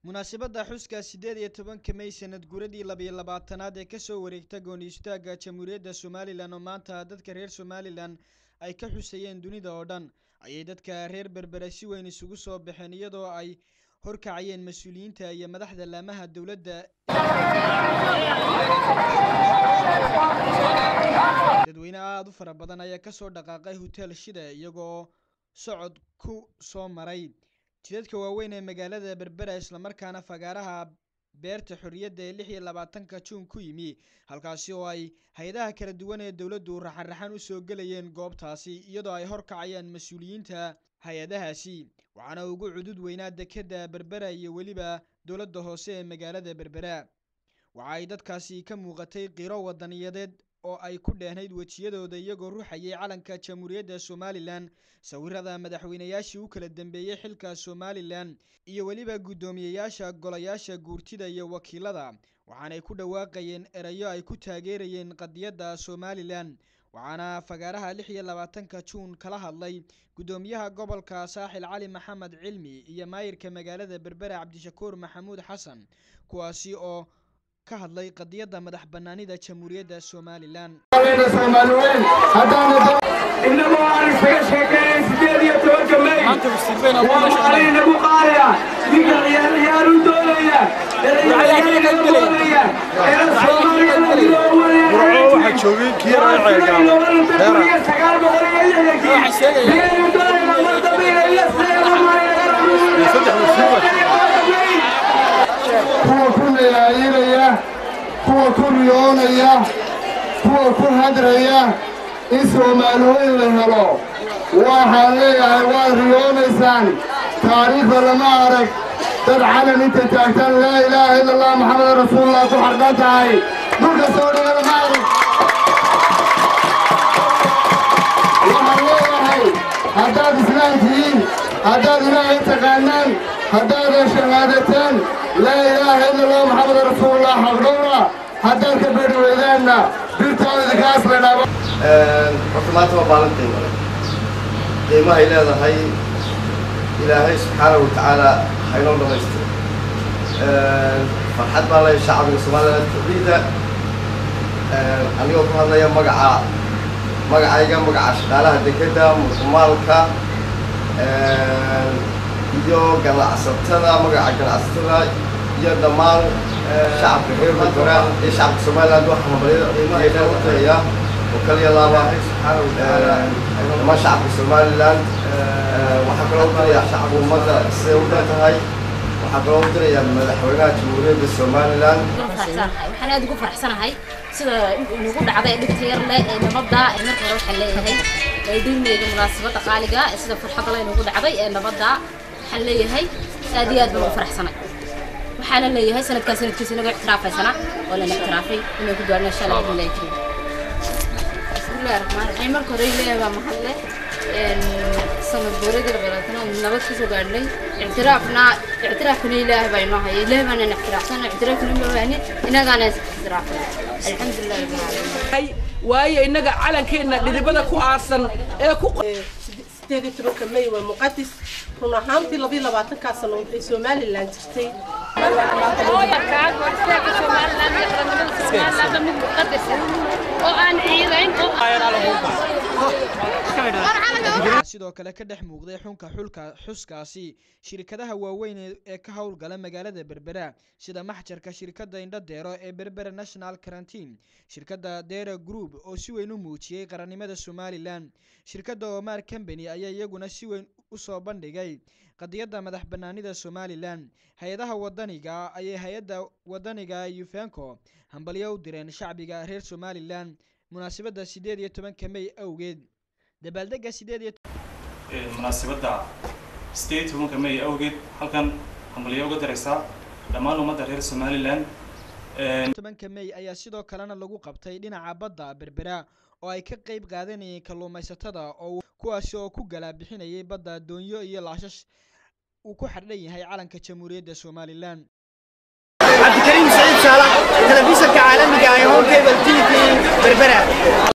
munaasabadda xuska siddeed iyo tobanka may sanad guradii labiyo labaatanaad ee kasoo wareegta gooni istaagga jamhuuriyadda somalilan oo maanta dadka reer somalilan ay ka xusayeen dunida oo dhan ayay dadka reer berbera si weyn isugu soo baxeen iyadoo ay horkacayeen mas-uuliyiinta iyo madaxda laamaha dowladda dadweyne aada u fara badan ayaa kasoo dhaqaaqay hotel shida iyagoo socod ku soo maray jidadka waaweyn ee magaalada berbera islamarkaana fagaaraha beerta xorriyadda ee lix iyo labaatanka juun ku yimi halkaasi oo ay hay-adaha kala duwan ee dowladdu raxan-raxan usoo gelayeen goobtaasi iyadoo ay horkacayaan mas-uuliyiinta hay-adahaasi waxaana ugu cudud weynaa dekeda berbera iyo weliba dowladda hoose ee magaalada berbera waxa ay dadkaasi ka muuqatay qiro wadaniyadeed oo ay ku dheehnayd wejiyadooda iyagoo ruxayay calanka jamhuuriyadda somalilan sawirada madaxweynayaashii u kala dambeeyey xilka somalilan iyo weliba guddoomiyeyaasha golayaasha guurtida iyo wakiilada waxaanay ku dhawaaqayeen erayo ay ku taageerayeen qadiyadda somalilan waxaana fagaaraha lix iyo labaatanka juun kala hadlay guddoomiyaha gobolka saaxil cali maxamed cilmi iyo maayirka magaalada berbera cabdishakuur maxamuud xasan kuwaasi oo ka hadlay qadiyadda madax banaanida jamhuuriyadda somalilan inagoo aan isaga sheekeynay sideed iyo tobanka may waa maalin nagu qaadaya ninka ciyaar ciyaar u doonaya erayaaga doonaya era soomaaliya waxaa joogay kii sagaal boqol iyo lixdankii biyaynu doonayna mar dambe inay la kuwa ku leelaayinaya kuwa ku riyoonaya kuwa ku hadraya in soomaalooyin la helo waxaan leeyahay waad riyoonaysaan taariikhda lama arag dad calan inta taagtaan laa ilaaha ila allah maxamed rasuulullah ku xardhan tahay dhulka soo dhiga lama arag waxaan leeyahay haddaad islaam tihiin haddaad ilaahay taqaanaan haddaad shahaadataan laa ilaaha ila allah maxamed rasuulullah xaqdhowra haddaad ka bedhaweydaanna birtooda idinkaas la dhaabo horta maanta waa maalintii hore qiimahay leedahay ilaahay subxaanahu watacaala haynoo dhamaystiro farxad baa leh shacbiga somaliland kordhida anigoo ku hadlaya magaca magacayga magaca shaqaalaha dekeda maalka iyo ganacsatada magaca ganacsatada iyo dhammaan shacabka reer berbera iyo shacabka somaliland waxaa mabaliyada qiimahay leedahay وكلي الله واحد سبحانه وتعالى ما شعب سوماليلاند waxaa kaloo diraya shacabka ummadda siday u dhantahay waxaa kaloo diraya madaxweynaha jamhuuriyadda somalilan waxaan aad ugu faraxsanahay sida nagu dhacday dhibta yar leh ee nabadda ee marka hore waxaan leeyahay dhulmeyga munaasabadda qaaliga sida farxadda leh nagu dhacday ee nabadda waxaan leeyahay aad iyo aad baan ugu faraxsanay waxaana leeyahay sanadkan sanadkiisa inaga ictiraafaysana oo lana ictiraafay inaan ku gaarno insha allah billahi kariim bismillahi raxmaan raxiim marka hore ilaahay baa mahadle sanad guuradii labaatan oo nabad kusoo gaadhnay ictiraafna ictiraafkana ilaahay baa inoo haya ilaahay baana ictiraafsana ictiraafkana ma baahni innagaana ictiraafay alxamdulillahi rabbil caalamiin waayo innaga calankeenna dhidibada ku aasan ee ku sideed iyo tobanka may waa muqadis run ahaantii labiyo labaatankaa sano ay somalilan jirtay sidoo kale ka dhex muuqday xunka xulka xuskaasi shirkadaha waaweyn ee ka howlgala magaalada berbera sida maxjarka shirkadda indhadeero ee berbera national quarantine shirkadda dera group oo si weyn u muujiyey qarannimada somalilan shirkadda omar company ayaa iyaguna si weyn usoo bandhigay qadiyadda madax banaanida somalilan hay-adaha wadaniga ayay hay-adda wadaniga ufenco hambalyo u direen shacbiga reer somalilan munaasabadda siddeed iyo tobanka may awgeed dabaaldega sideed iyo munaasabadda sideed iyo tobanka may awgeed halkan hambalyo uga daraysaa dhammaan ummadda reer somalilan tobanka may ayaa sidoo kalena lagu qabtay dhinaca badda berbera oo ay ka qeyb qaadanayeen kalluumaysatada oo kuwaasi oo ku galaa bixinayay badda doonyo iyo laashash uu ku xardhan yahay calanka jamhuuriyadda somalilan cabdikariim saciid saalax telefishanka caalamiga ee home cable t v berbera